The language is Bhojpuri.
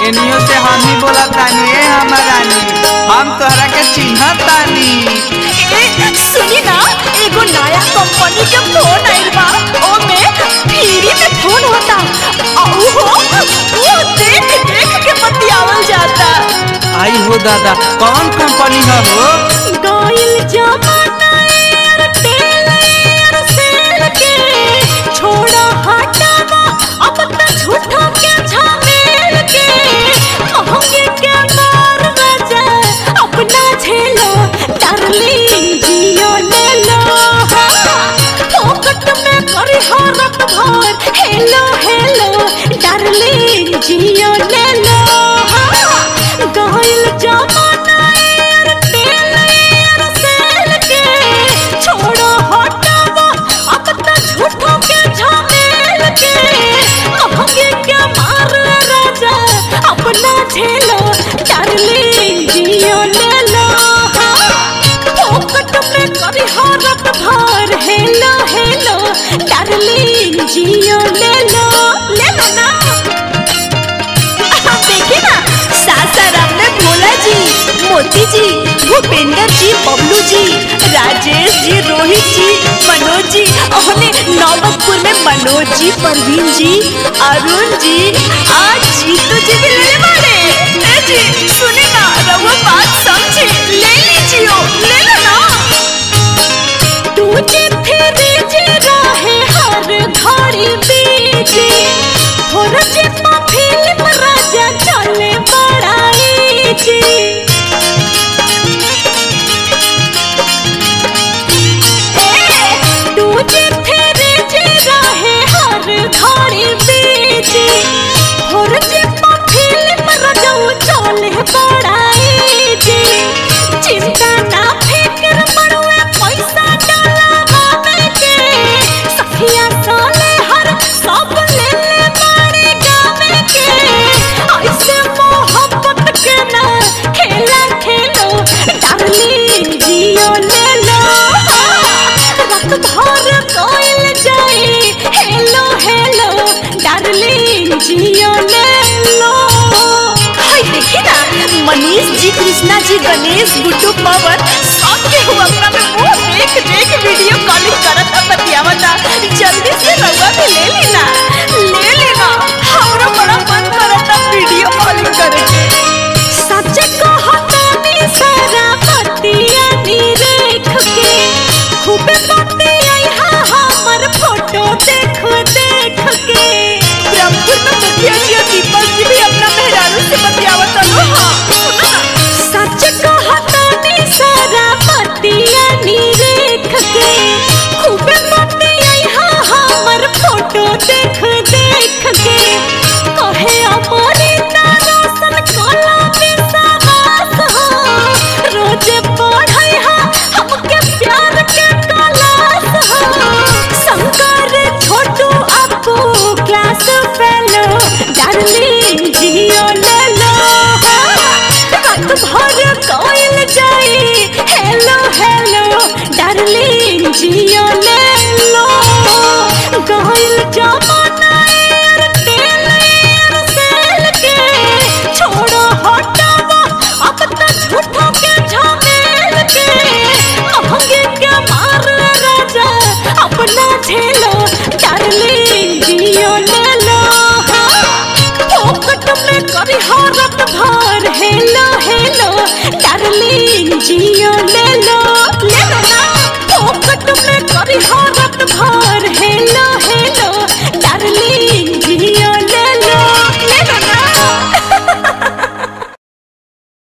एनियो से हम ही बोला तानी ए हमर रानी हम तोहरा के चिन्हत तानी ए सुनी ना एगो नया कंपनी के फोन आइल बा ओमे फ्री में फोन होता औ हो वो देख देख के बतियावल जाता आई हो दादा कौन कंपनी है हो गइल जमाना एयरटेल एयरसेल के छोड़ा हटावा अब त झूठा के झमेल के महंगे के मार राजा अपना झेलो डार्लिंग जियो ले लो फोकट में करी हरत भर हेलो हेलो डार्लिंग जियो ले लो गइल जमाना एयरटेल एयरसेल के छोड़ो हटावा अब त झूठों के झमेल के महंगे के मार राजा अपना झेलो डार्लिंग जियो ले लो फोकट में करी हरत भर हेलो हेलो डार्लिंग जियो ले लो ले लो ना आप देखिए ना सासाराम में भोला जी मोती जी भूपेंद्र जी बबलू जी राजेश जी रोहित जी मनोज जी और नौबतपुर में मनोज जी परवीन जी अरुण जी आज जीतू जी भी लेने वाले ए जी सुने ना रहुआ बात समझे ले लीजिए ले लो ना तुझे फिरे जे रहे हर घड़ी बीजे फौरज पा फिल्म राजा चले बड़ाई जी ए, तुझे फिरे जे रहे हर घड़ी बीजे फौरज पा फिल्म राजा चले बड़ाई जी चिंता ना फिक्र मड़ुए पैसा डलावा के सखिया साले हर सब ले ले बाड़ी गावे के ऐसे मोहब्बत के ना खेला खेलो डार्लिंग जियो ले लो रात भर कोइल जाए हेलो हेलो डार्लिंग जियो ले लो हाय देखी ना मनीष जी कृष्णा जी गणेश गुड्डू पवन सब के हुआ अपना में मुंह देख देख वीडियो कॉलिंग करत बतियावता जल्दी से रउआ भी ले लेना ले लेना हमरो बड़ा मन करता वीडियो कॉलिंग करे के सच कहतानी सारा बतिया नी देख के खूब बतिया हमर फोटो देख देख के ब्रह्मपुर में मुखिया जी और दीपक जी भी अपना मेहरारू से बतियावत लो हाँ सुनो ना सच कहतानी सारा बतिया नी देख के खूब बतिया हमर फोटो देख देख के कहे अमरिता रोशन कोला विश्वास हो रोज पढ़ाई हा हमके प्यार के क्लास हो शंकर छोटू अपू क्लास फेलो डार्लिंग जियो ले लो रात भर कोइल जाई हेलो हेलो डार्लिंग जियो ले लो गइल जमाना एयरटेल एयरसेल के छोड़ो हटावा अब त झूठों के झमेल के महंगे के मार राजा अपना झेलो डार्लिंग जियो ले लो फोकट में करी हरत भर हेलो हेलो डार्लिंग जियो ले